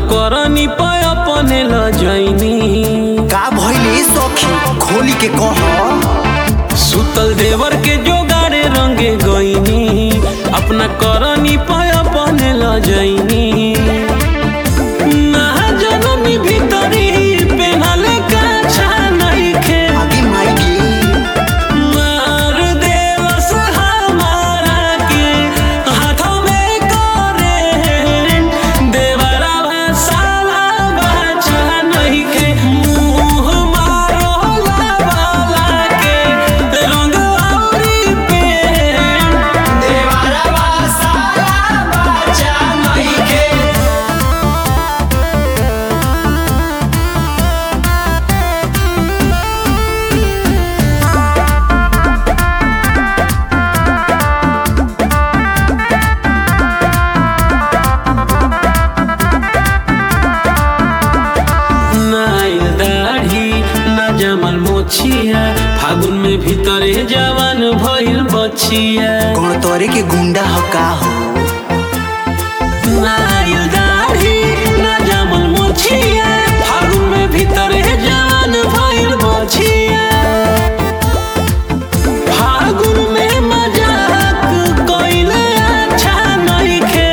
करनी पे अपने ल जैनी का भइले सखी खोली के कह सुतल देवर के जोगाड़े रंगे गईनी अपना करनी पे अपने ल जैनी ना जननी भीतरी पेनले काछा नइखे आगे माई मार देवस हमारा के हाथों में करे देवरा साला बाचा नहीं के मुंह मारो लावाला के रंग औरी पे देवरा साला बाचा नहीं के नाइल दाढ़ी ना जमल मोछिया फागुन में भीतरे जवान भइल बचिया कौन तोरे के गुंडा ह का हो नाइल दाढ़ी ना जमल मोछिया फागुन में भीतरे जवान भइल बचिया फागुन में मजाक कइले अच्छा नइखे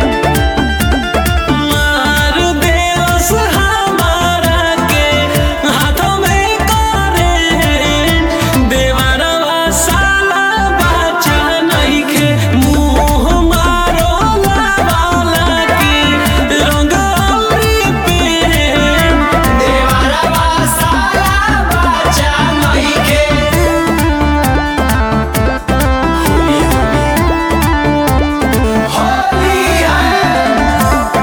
मार देवस हमारा के हाथों में करे देवरवा साला बाचा नइखे मुंह मारो लावाला के रंग औरी पे देवरवा साला बाचा नइखे होली है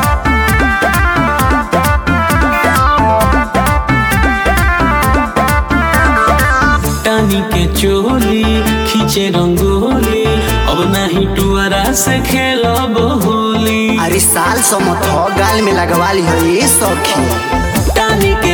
टानी के चोली खींचे रंगोली अब नहीं टुअरा से खेलब होली अरे साल समत ह गाल में लगवा ली हो ये सखी टानी के